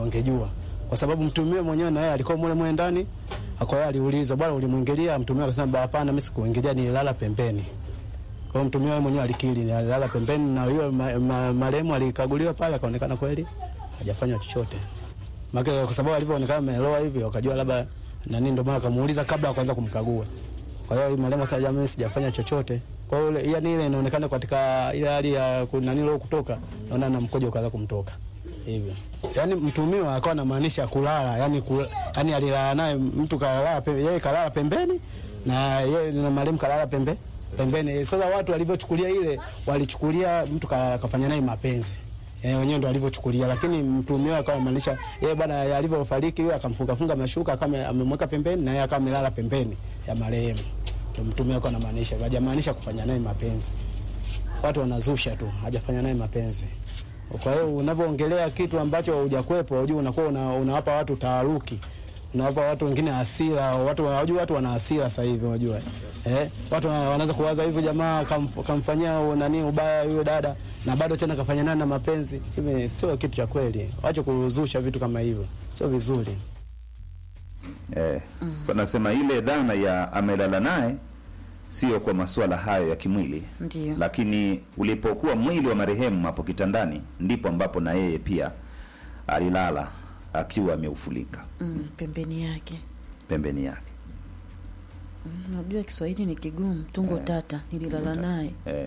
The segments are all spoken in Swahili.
ungejua, kwa sababu mtumio mwenyewe na yeye alikuwa mule mule ndani. Kwa hiyo aliulizwa, bwana, ulimwingilia? Mtumio akasema, hapana, mimi sikuingilia, nililala pembeni. Kwa hiyo mtumio mwenyewe alikiri, alilala pembeni, na hiyo ma, ma, marehemu alikaguliwa pale, akaonekana kweli hajafanya chochote. Maana kwa sababu alivyoonekana ameloa hivi, wakajua labda nani, ndio maana akamuuliza kabla ya kuanza kumkagua. Kwa hiyo marehemu sasa, jamii, sijafanya chochote. Kwa hiyo ile yani ile inaonekana katika ile hali ya nani leo kutoka, naona na mkojo ukaanza kumtoka hivyo. Yani mtumiwa akawa anamaanisha kulala, yani kula, yani alilala naye mtu kalala pembeni, yeye kalala pembeni na yeye na marehemu kalala pembe pembeni. Sasa watu walivyochukulia ile, walichukulia mtu ka, kafanya naye mapenzi eh, wenyewe ndo alivyochukulia, lakini mtumiwa akawa anamaanisha yeye bwana alivyofariki, yeye akamfunga funga mashuka kama amemweka pembeni, na yeye akawa amelala pembeni ya marehemu. Ndio mtumiwa akawa anamaanisha, hajamaanisha kufanya naye mapenzi. Watu wanazusha tu, hajafanya naye mapenzi. Kwa hiyo unavyoongelea kitu ambacho hujakwepo, unajua unakuwa una, unawapa watu taharuki, unawapa watu wengine hasira. Watu wanajua watu wana hasira sasa hivi, unajua eh, watu wanaanza kuwaza hivyo, jamaa kamf, kamfanyia nani ubaya yule dada na bado tena kafanya nani na mapenzi. Hivi sio kitu cha kweli, wache kuzusha vitu kama hivyo, sio vizuri. Eh, wanasema ile dhana ya amelala naye sio kwa masuala hayo ya kimwili Ndiyo. lakini ulipokuwa mwili wa marehemu hapo kitandani ndipo ambapo na yeye pia alilala akiwa ameufulika Mm, pembeni yake. pembeni yake Mm, Najua Kiswahili ni kigumu, tungo tata, nililala naye. eh.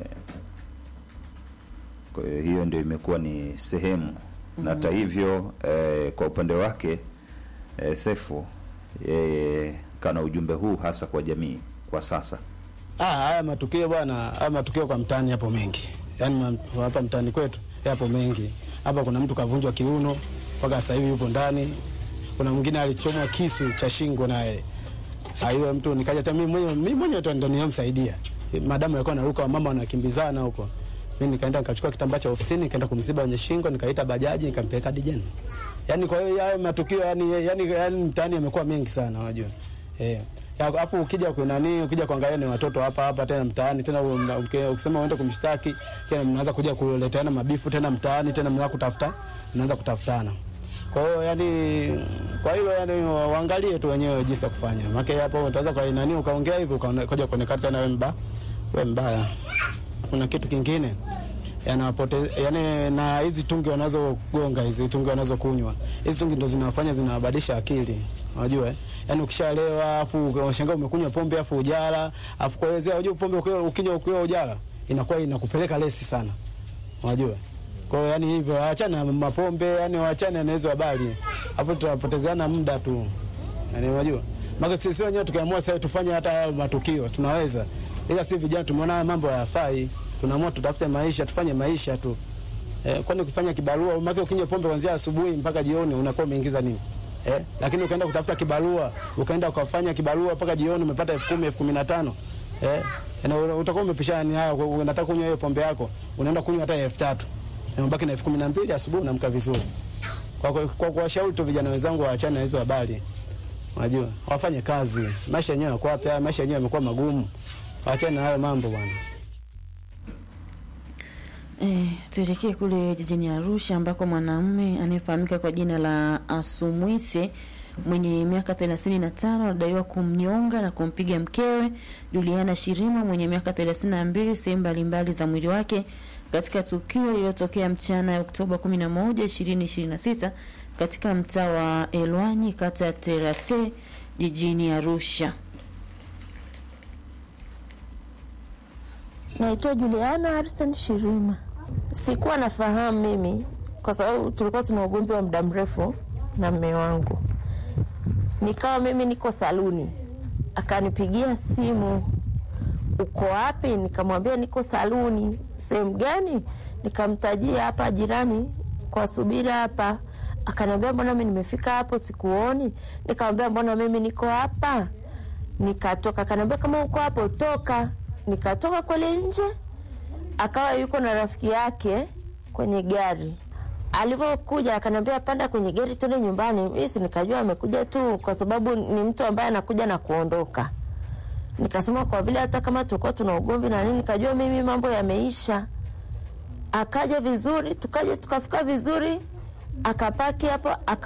Kwa hiyo hiyo ndio imekuwa ni sehemu na hata hivyo eh, kwa upande wake eh, Sefu yeye kana ujumbe huu hasa kwa jamii kwa sasa Ah, haya matukio bwana, haya matukio kwa mtaani yapo mengi, yaani ma- hapa mtaani kwetu yapo mengi. Hapa kuna mtu kavunjwa kiuno mpaka sasa hivi yupo ndani. Kuna mwingine alichomwa kisu cha shingo naye. Hiyo mtu nikaja hata mimi mwenyewe mimi mwenyewe ndo ndo nilimsaidia. Madamu alikuwa anaruka, wamama wanakimbizana huko. Mimi nikaenda nikachukua kitambaa cha ofisini nikaenda kumziba kwenye shingo, nikaita bajaji nikampeleka dijeni. Yaani kwa hiyo hayo matukio yani yani, yani mtaani yamekuwa mengi sana unajua. Eh. Ya, Alafu ukija kwa nani, ukija kuangalia ni watoto hapa hapa tena mtaani tena una- uki- ukisema uende kumshtaki tena mnaanza kuja kuleteana mabifu tena mtaani tena mnaanza kutafuta mnaanza kutafutana. Kwa hiyo yani kwa hilo yani wa- waangalie tu wenyewe jinsi ya kufanya. Maana hapo utaweza kwa nani ukaongea hivyo ukaja kuonekana tena wewe mbaya. Wewe mbaya. Kuna kitu kingine yanapote yani, na hizi tungi wanazogonga hizi tungi wanazokunywa hizi tungi ndo zinawafanya zinawabadilisha akili, unajua eh? Yani ukishalewa afu unashangaa umekunywa pombe afu ujala afu kwa hiyo unajua pombe ukiwa ukinywa ukiwa ujala inakuwa inakupeleka lesi sana, unajua kwa hiyo yani hivyo, achana na mapombe, yani waachane na hizo habari, hapo tunapotezeana muda tu, yani unajua maana sisi wenyewe tukiamua sasa tufanye hata hayo matukio tunaweza, ila si vijana tumeona haya mambo hayafai, tunaamua tutafute maisha, tufanye maisha tu. Eh, kwani ukifanya kibarua, maana ukinywa pombe kuanzia asubuhi mpaka jioni unakuwa umeingiza nini? Eh, lakini ukaenda kutafuta kibarua, ukaenda ukafanya kibarua mpaka jioni umepata elfu kumi elfu kumi na tano eh, na utakuwa umepishana ni haya, unataka kunywa hiyo pombe yako, unaenda kunywa hata elfu tatu na unabaki na elfu kumi na mbili asubuhi unaamka vizuri. Kwa kwa kwa kuwashauri tu vijana wenzangu waachane na hizo habari. Unajua, wafanye kazi. Maisha yenyewe yako wapi? Haya maisha yenyewe yamekuwa magumu. Waachane na hayo mambo bwana. Eh, tuelekee kule jijini Arusha ambako mwanamume anayefahamika kwa jina la Asumwise mwenye miaka 35 anadaiwa kumnyonga na kumpiga mkewe Juliana Shirima mwenye miaka 32 sehemu mbalimbali za mwili wake katika tukio lililotokea mchana ya Oktoba 11, 2026 katika mtaa wa Elwanyi kata ya Terate jijini Arusha. Naitwa Juliana Harrison Shirima. Sikuwa nafahamu mimi kwa sababu tulikuwa tuna ugomvi wa muda mrefu na mme wangu. Nikawa mimi niko saluni, akanipigia simu, uko wapi? Nikamwambia niko saluni. Sehemu gani? Nikamtajia hapa jirani kwa subira hapa. Akaniambia mbona mimi nimefika hapo sikuoni? Nikamwambia mbona mimi niko hapa. Nikatoka, akaniambia kama uko hapo toka. Nikatoka kweli nje, akawa yuko na rafiki yake kwenye gari. Alivyokuja akaniambia panda kwenye gari tuende nyumbani. Mimi si nikajua amekuja tu kwa sababu ni mtu ambaye anakuja na kuondoka. Nikasema kwa vile hata kama tulikuwa tuna ugomvi na nini, nikajua mimi mambo yameisha. Akaja vizuri, tukaja tukafika vizuri, akapaki hapo aka